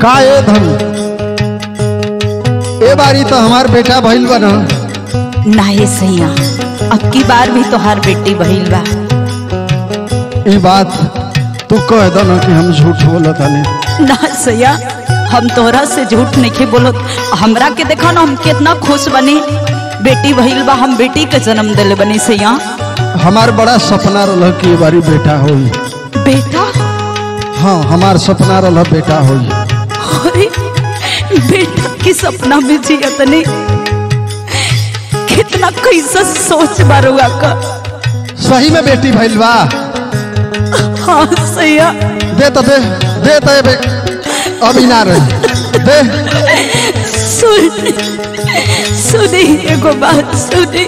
का ए धन ए बारी तो हमार बेटा भइल बा ना ना ये सैया अब की बार भी तोहार बेटी बहिल बा ई बात तू कह दो ना कि हम झूठ बोलत हनी ना सैया हम तोहरा से झूठ नहीं बोलत हमरा के देखा ना हम कितना खुश बनी बेटी भइल बा हम बेटी के जन्म दिले बनी सैया हमार बड़ा सपना रहा कि ए बारी बेटा होई बेटा हाँ हमार सपना रहा बेटा होई अरे बेटा की सपना में जियत नहीं कितना कैसा सोच बारुआ का सही में बेटी भइल बा हाँ सैया दे तो दे दे तो ए बे अभी ना रही दे सुन सुनी एगो बात सुनी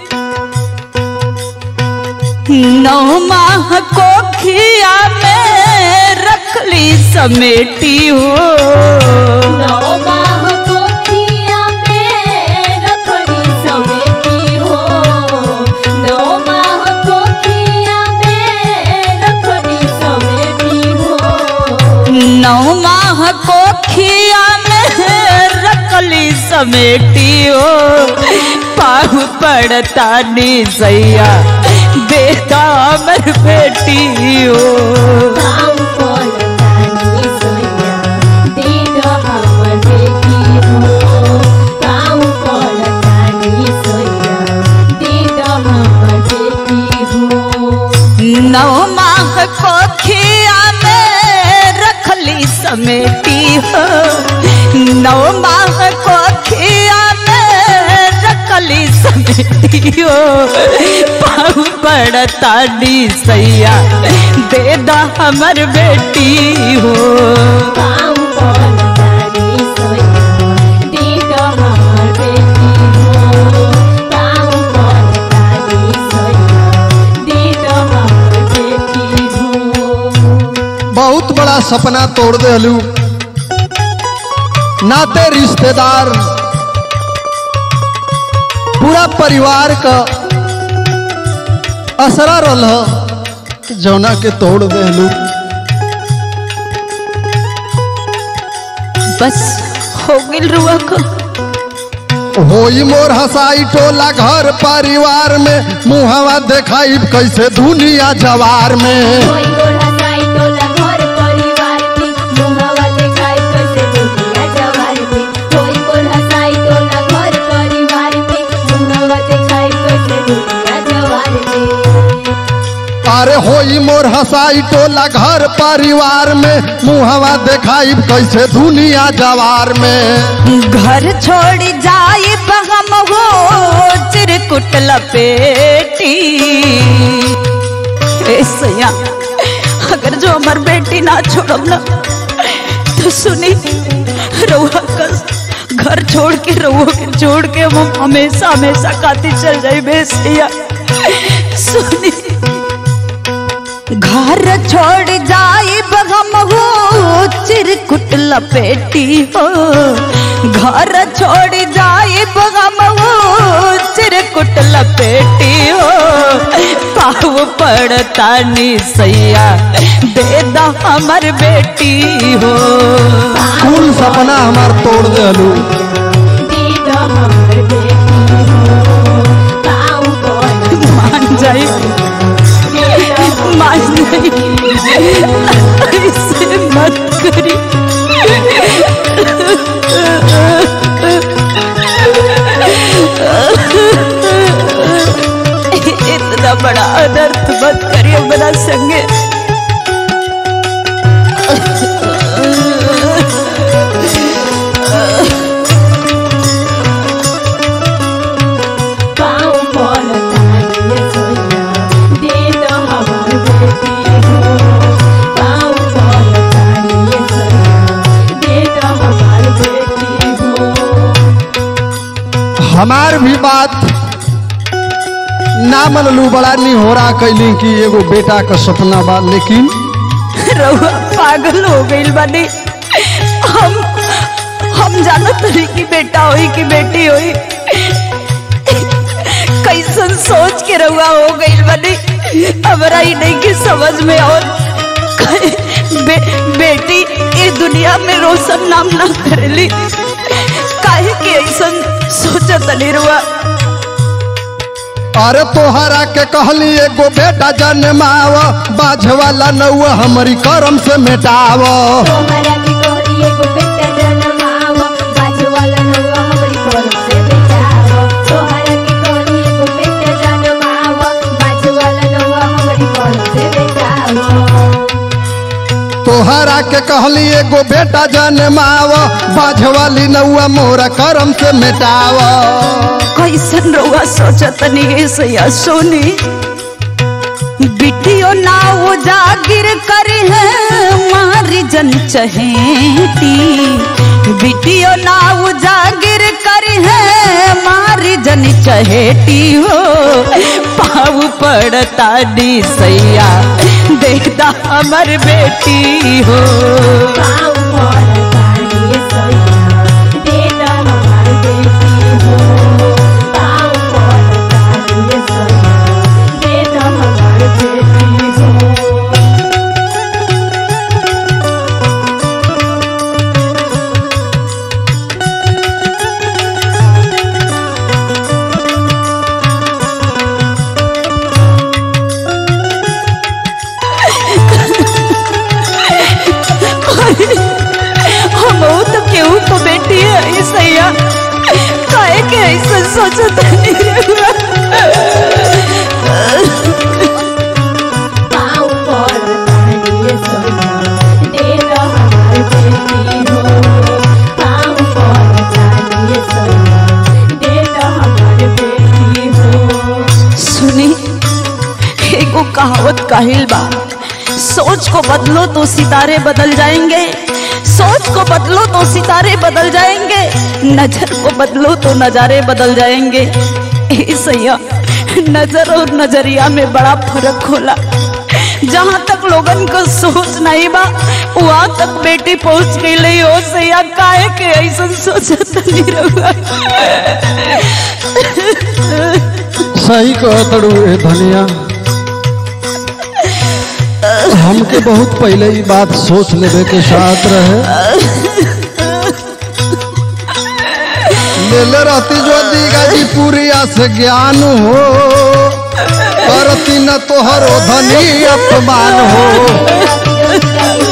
नौ माह को खिया में रखली समेटी हो नौ माह कोठिया में रखड़ी समेटी हो नौ माह कोठिया में रखड़ी समेटी हो नौ माह को खिया में रखली समेटी हो पाहु पड़ता नी सैया बेटा अमर बेटी हो काम कोल तानी सोया दे दो हमर बेटी हो काम कोल तानी सोया दे दो हमर बेटी हो नौ माह को खिया में रखली समेटी हो नौ माह को खिया में रखली समेटी हो पाऊ पड़ता डी सैया दे दा हमर बेटी हो काम कोल तानी सोया दे दो हमर बेटी हो काम कोल तानी सोया दे दो हमर बेटी हो बहुत बड़ा सपना तोड़ दे हलू नाते रिश्तेदार पूरा परिवार का असरा रल जौना के तोड़ दे हलू बस हो गिल रुआ को होई मोर हसाई टोला घर परिवार में मुहवा देखाई कैसे दुनिया जवार में कोई गोढ़ा साई टोला घर परिवार में मुहावा देखाई कैसे दुनिया जवार में कोई गोढ़ा साई टोला घर परिवार में मुहावा देखाई कैसे दुनिया जवार में अरे होई मोर हसाई टोला घर परिवार में मुहवा देखाई कैसे दुनिया जवार में घर छोड़ जाए हम हो चिरकुट लपेटी ए सैया अगर जो हमार बेटी ना छोड़ब ना तो सुनी रउआ का घर छोड़ के रउआ के छोड़ के हम हमेशा हमेशा खाती चल जाई बे सैया सुनी घर छोड़ जाए हम हो चिरकुट लपेटी हो घर छोड़ जाए हम हो चिरकुट लपेटी हो पाव पड़ता नी सैया दे दा हमर बेटी हो कुल सपना हमार तोड़ दे हलू दे दो हमर बेटी हो पाऊ कोल मान जाई दे दो मान जाई ऐसे मत करी इतना बड़ा अनर्थ मत करिए मेरा संगे पाऊ कोल तानी सोया दे दो हमर बेटी हो पाऊ कोल तानी सोया दे दो हमर बेटी हो हमार भी बात ना मनलू बड़ा नहीं हो रहा कैली कि एगो बेटा का सपना बा लेकिन रउआ पागल हो गई बानी हम हम जानत रही कि बेटा होई कि बेटी होई कैसन सोच के रउआ हो गई बानी हमरा ही नहीं कि समझ में और बे, बेटी ये दुनिया में रोशन नाम ना करेली काहे के ऐसा सोचत निरुआ अरे तोहरा के कहली एगो बेटा जन्माव बाझ वाला नौआ हमारी करम से मेटाव तोहरा के कहली एगो बेटा जनमाव बाजू वाला नौआ हमरी कोल से बेचाव तोहरा के कहली एगो बेटा जनमाव बाजू वाला नौआ हमरी कोल से बेचाव तोहरा के कहली एगो बेटा जन्माव बाझ वाली नौआ मोरा करम से मेटाव कैसन रउआ सोचत नहीं सैया सोनी बिटियो ना उजागिर करी है मारी जन चहेती बिटियो ना उजागिर करी है मारी जन चहेती हो पाऊ पड़ता डी सैया देखता हमर बेटी हो पाँव पर ताड़िए सोइया दे द हमार बेटी हो पाँव पर ताड़िए सोइया दे द हमार बेटी हो हम तो केहू को बेटी है ये सैया काहे के ऐसा सोचत नहीं रहुआ पाँव पर ताड़िए सोइया दे द हमार बेटी हो पाँव पर ताड़िए सोइया दे द हमार बेटी हो सुनी एगो कहावत काहिल बा सोच को बदलो तो सितारे बदल जाएंगे सोच को बदलो तो सितारे बदल जाएंगे नजर को बदलो तो नजारे बदल जाएंगे ए सैया नजर और नजरिया में बड़ा फर्क होला जहाँ तक लोगन को सोच नहीं बा वहाँ तक बेटी पहुँच गई हो सैया काहे के ऐसा सोचत नहीं रहुआ सही कहतड़ू ए धनिया हमके बहुत पहले ही बात सोच लेवे के साथ रहे लेले रहती जो गाजीपुरिया से ज्ञान हो करती न तोहरो धनी अपमान हो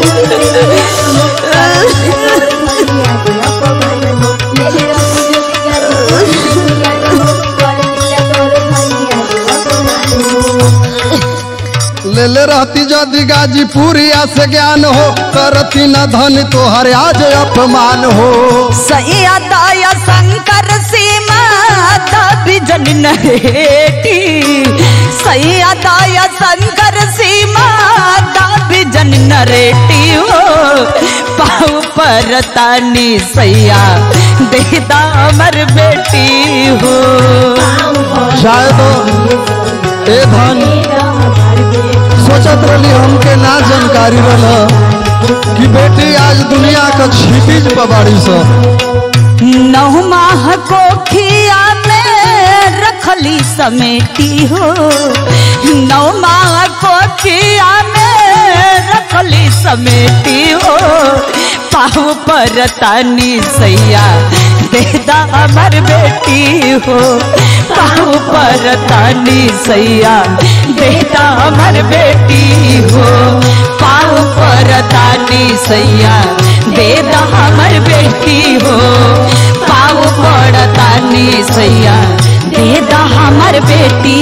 लेले रहती जदि गाजीपुरिया से ज्ञान हो करती न धन तोहर आज अपमान हो सैया दाया शंकर सीमा दबी जन नरेटी सैया दाया शंकर सीमा दबी जन नरेटी हो पाऊ पर तानी सैया देदा अमर बेटी हो शायद ए धन सोचत रही हमके ना जानकारी रहा कि बेटी आज दुनिया का क्षितिज पर बाड़ी सा नौ माह को खिया में रखली समेटी हो नौ माह को खिया में रखली समेटी हो पाँव पर तानी सैया देदा हमर बेटी हो पाँव पर तानी सैया देदा हमर बेटी हो पाँव पर तानी सैया देदा हमर बेटी हो पाँव पर तानी सैया देदा हमर बेटी